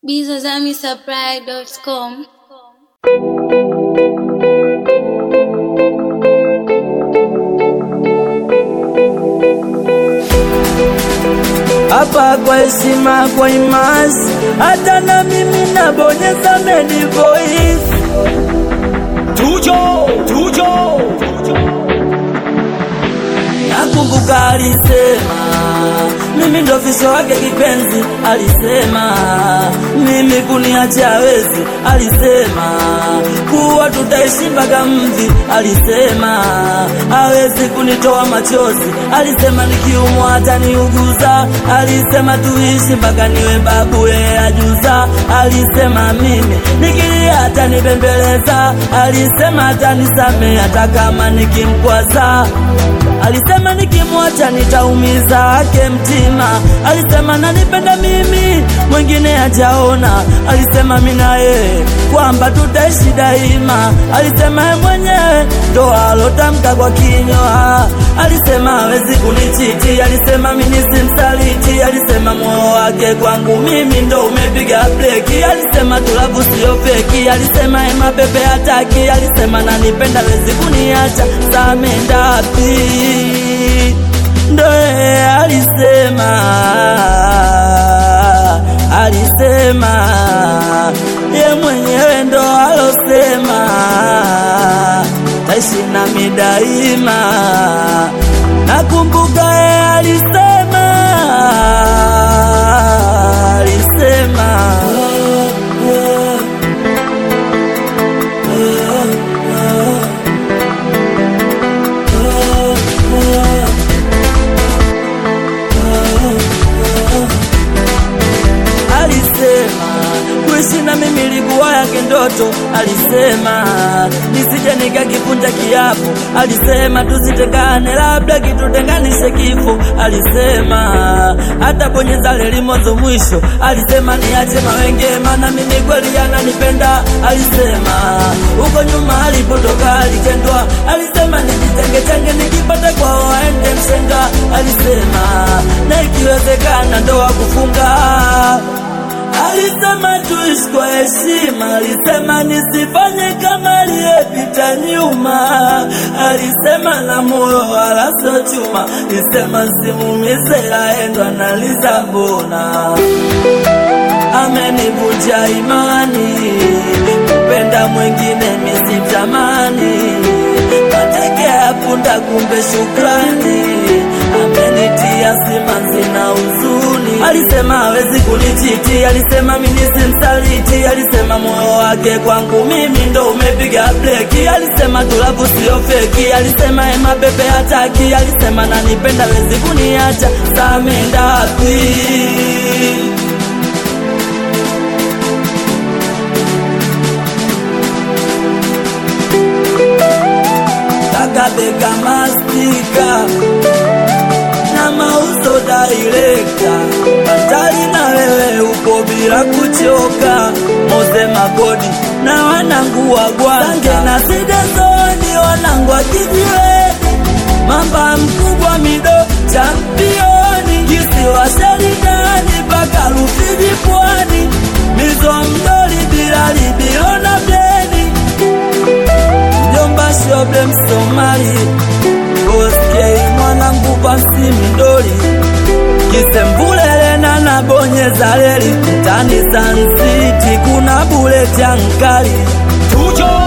bizazamisupply.com. hapa kwa heshima, kwa imasi, hata na mimi nabonyeza medi voice. Tujo, tujo, nakumbuka alisema mimi ndo fisho wake kipenzi, alisema mimi kuniacha hawezi, alisema kuwa tutaishi mpaka mvi, alisema hawezi kunitoa machozi, alisema nikiumwa hata niuguza, alisema tuishi mpaka niwe babu yeye ajuza, alisema mimi nikilia hata nibembeleza, alisema hata nisamee hata kama nikimkwaza Alisema nikimwacha nitaumiza ake mtima. Alisema nanipenda mimi, mwingine hajaona. Alisema mimi na yeye kwamba tutaishi daima. Alisema yeye mwenyewe ndo alotamka kwa kinywa. Alisema hawezi kunichiti. Alisema mimi simsaliti. Alisema moyo wake kwangu mimi ndo umepiga breki. Alisema tulavu sio feki. Alisema yeye mapepe hataki. Alisema nanipenda hawezi kuniacha. Samendapi ndo yeye alisema, alisema ye mwenyewe ndo alosema taishi nami daima. Nakumbuka yeye alisema, alisema alisema kuishi na mimi ilikuwa yake ndoto. Alisema nisije nikakipunja kiapo. Alisema tusitekane, labda kitutenganishe kifo. Alisema hata bonyeza leli mwanzo mwisho. Alisema niache mawenge, maana mimi kweli ananipenda. Alisema huko nyuma alipotoka alitendwa. Alisema nijitenge tenge, nikipata kwao aende mshenga. Alisema na ikiwezekana ndoa kufunga Alisema tuishi kwa heshima, alisema nisifanye kama aliyepita nyuma. Alisema na moyo wala sio chuma, alisema simumize laendwa naliza mbona amenivunja imani, kupenda mwingine misitamani, mateke ya punda kumbe shukrani, amenitia simanzi na huzuni. Alisema hawezi kunichiti, alisema mimi simsaliti, alisema moyo wake kwangu mimi ndo umepiga breki, alisema tulavu sio feki, alisema ema bebe hataki, alisema nanipenda hawezi kuniacha, samendapi kakabeka mastika na mauzo dairekta hatari na wewe upo bila kuchoka moze magodi na wanangu wa gwanga na sidezoni wanangu wa kijiweni mamba mkubwa mido championi kisiwa sharidani mpaka Rufiji pwani mizo mdoli bila libilo na bleni mjomba shobe msomali Boskei mwanangu basi mdoli kisembulele na nabonyeza leli mtani Sun City kuna buleti ankali tujo